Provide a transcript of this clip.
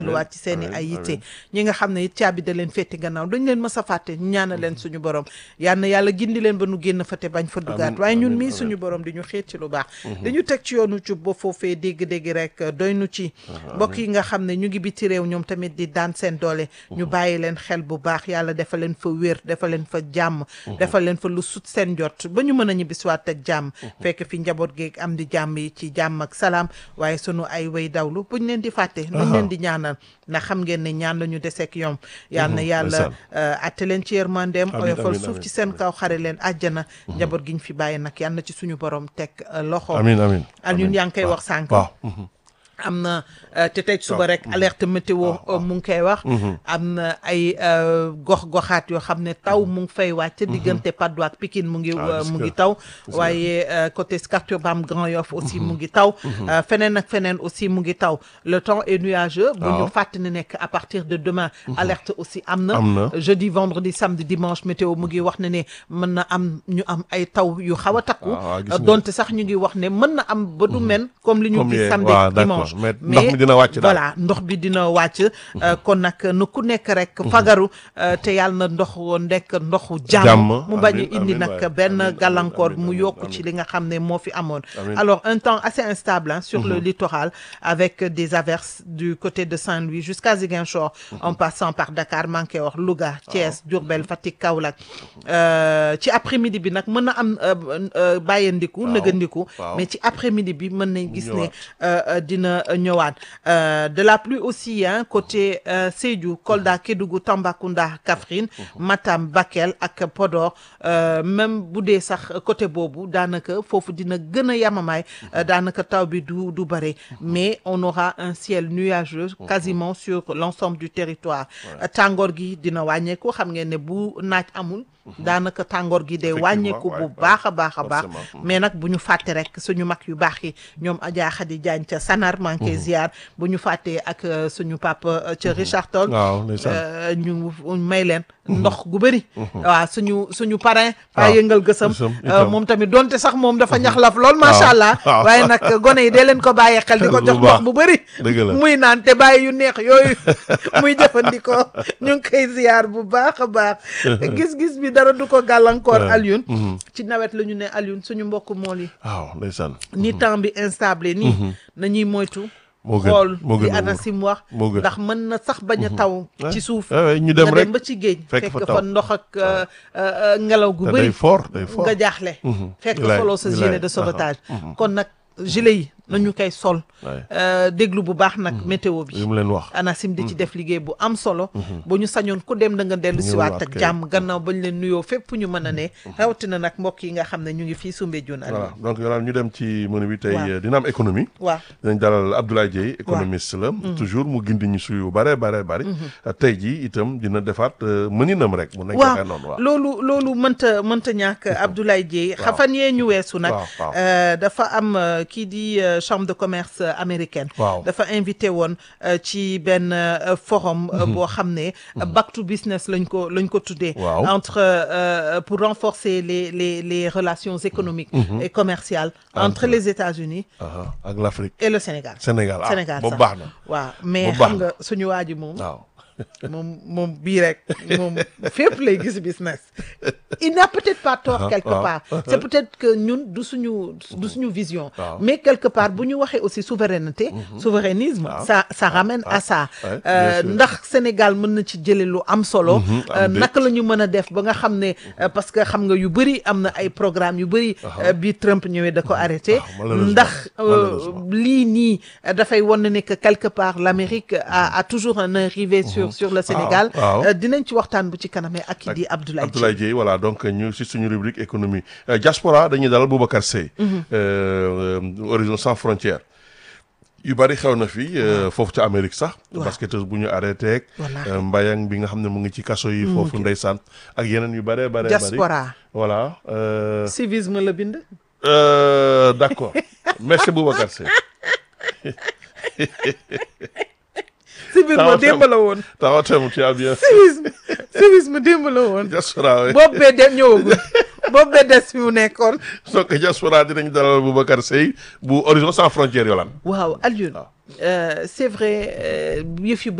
luwaat ci seen i ay yitte ñi nga xam ne it caabi da leen féeti gannaaw dañ leen mës a fàtte ñu ñaanal leen suñu borom yal na yàlla gindi leen ba nu génn fa te bañ fa dugaat waaye ñun mii suñu borom di ñu xeet ci lu baax dañu teg ci yoonu cub ba foofee dégg-dégg rek doy nu ci mbokk yi nga xam ne ñu ngi biti réew ñoom tamit di daan seen doole ñu bàyyi leen xel bu baax yàlla defal leen fa wér defal leen fa jàmm defal leen fa lu sut seen jot ba ñu mën a ñibbisiwaat ak jàmm fekk fi njaboot geeg am di jàmm yi ci jàmm ak salaam waaye sunu ay way dawlu buñ leen di fàtte nuñ leen di ñaanal ndax xam ngeen ne ñaan la ñu deseek yom yal na yàlla atte leen ci yërmandeem oyofal suuf ci seen kaw xare leen àjjana njaboot gi ñu fi bàyyi nag yal na ci suñu borom teg loxo amiin amiin al ñun yaa ngi koy wax sànq waaw am na te tey suba rek alerte météo mu ngi koy wax am na ay gox-goxaat yoo xam ne taw mu ngi fay wàcc diggante Patte d'Oie ak Pikine mu ngi mu ngi taw waaye côté Scat Urbam Grand Yoff aussi mu ngi taw feneen ak feneen aussi mu ngi taw le temps est nuageux bu ñu fàtt ne nekk à partir de demain alerte aussi am na jeudi vendredi samedi dimanche météo mu ngi wax ne ne mën na am ñu am ay taw yu xaw a takku donte sax ñu ngi wax ne mën na am ba du men comme li ñu gis samedi dimanche mais ndox mi dina wàcc daal voilà ndox bi dina wàcc kon nag nu ku nekk rek fagaru te yàlla na ndox nekk ndoxu jàmm mu bañ a indi nag benn gàllankoor mu yokk ci li nga xam ne moo fi amoon alors un temps assez instable hein, sur le littoral avec des averses du côté de Saint-Louis jusqu'à Ziguinchor en passant par Dakar manqué wax Louga Thiès Diourbel Fatick Kaolack ci après-midi bi nag mën na am bàyyandiku nëgandiku mais ci après-midi bi mën nañ gis ne dina ñëwaat de la pluie aussi hein côté Sédhiou Kolda Kédougou Tambacounda Kaffrine Matam Bakel ak Podor même bu dee sax côté boobu daanaka foofu dina gën a yamamaay daanaka taw bi du du bare mais on aura un ciel nuageux quasiment sur l'ensemble du territoire tàngoor gi dina wàññeeku xam ngeen ne bu naaj amul daanaka tàngoor gi day wàññeeku bu baax a baax a baax mais nag bu ñu fàtte rek suñu mag yu baax yi ñoom Adja Khady Diagne ca Sanar manqué ziar bu ñu fàttee ak suñu papa ca Richard Toll ñu may leen ndox gu bëri waaw suñu suñu parrain fa yëngal gësam moom tamit donte sax moom dafa ñaxlaf lool macha allah waaye nag gone yi dee leen ko bàyyee xel di ko jox ndox bu bëri muy naan te bàyyi yu neex yooyu muy jëfandikoo ñu ngi koy ziar bu baax a baax gis-gis bi dara du ko gàllankoor Alioune ci nawet la ñu ne Alioune suñu mbokk mool yi waaw ndeysaan ni temps bi instable nii nañuy moytu moo gën xool moo gën li ANACIM wax moo gën ndax mën na sax bañ a taw ci suuf ñu dem nga rek dem ba ci géej fekk fekk fa fa taw. ndox ak ngelaw gu te bëri day fort day fort nga jaaxle fekk Wilaay, soloo sa wilaay. gilet de sauvetage kon nag gilet yi nañu koy sol Ouais. euh, déglu bu baax nag météo bi li mu leen wax ANACIM di ci def liggéey bu am solo ba ñu sañoon ku dem da nga dellu siwaat Ñëwaat ak kay. jàmm gannaaw bañ leen nuyoo fépp fu ñu mën a ne rawatina nag mbokk yi nga xam ne ñu ngi fii Soumbédioune voilà Aliou donc yow ñu dem ci menu bi tey Waaw. dina am économie waaw dinañ dalal Abdoulaye Dieye économiste la toujours mu gindi ñu suyu bare bare bari tey jii itam dina defaat euh, mëninam rek mu nekk waaw waxee noonu waaw loolu loolu mënta mënta ñàkk Abdoulaye Dieye xafan yee ñu weesu nag waaw, waaw. euh, dafa am euh, kii di euh, chambre de commerce euh, américaine Waaw. dafa invité woon euh, ci benn euh, forum euh, boo xam ne back to business lañ ko lañ ko tuddee Waaw. entre euh, pour renforcer les les les relations économiques et commerciales entre, Entre- les États-Unis Aha, ak l'Afrique et le Sénégal Sénégal ah Sénégal boobu sax. baax na waaw mais Boobu baax xam nga suñu waa ji moom waaw moom moom bii rek moom fépp lay gis business il n'a peut-être pas tort Ah, quelque ah. part c'est peut-être que ñun du suñu du suñu vision Ah. mais quelque part bu ñu waxee aussi souveraineté souverainisme ça ça ramène à ça Ouais, bien Euh, sûr. ndax Sénégal mën na ci jële lu am solo am Euh, déet. naka la ñu mën a def ba nga xam ne euh, parce que xam nga yu bëri am na ay programme yu bëri euh, bi Trump ñëwee da ko arrêté Ah, malheureusement. ndax euh, Malheureusement. lii nii euh, dafay wan ne que quelque part l'Amérique a, a toujours un œil rivé sur sur le Sénégal waaw. Euh, dinañ ci waxtaan bu ci kanamee ak ki di Abdoulaye Dieye. Abdoulaye Dieye voilà donc ñu si suñu rubrique économie Euh, diaspora dañuy dalal Boubacar Seye Euh, euh, Horizon sans frontières yu bari xew na fi euh, foofu ca Amérique sax Waaw. basketteuse bu ñu arrêté ak Wallaahi. euh, mbayang bi nga xam ne mu ngi ci kaso yi foofu ndeysaan ak yeneen yu bare bare bari diaspora voilà euh, civisme la bind euh, d'accord merci Boubacar Seye civisme Tawa démb la woon tawatem tu as bien civisme civisme démb la woon diaspora oui boobu bee dem ñëwagul boobu bee des fi mu nekkoon donc diaspora dinañ dalal Boubacar Seye bu Horizon sans frontières yolaan waaw Alioune c'est vrai yëf yu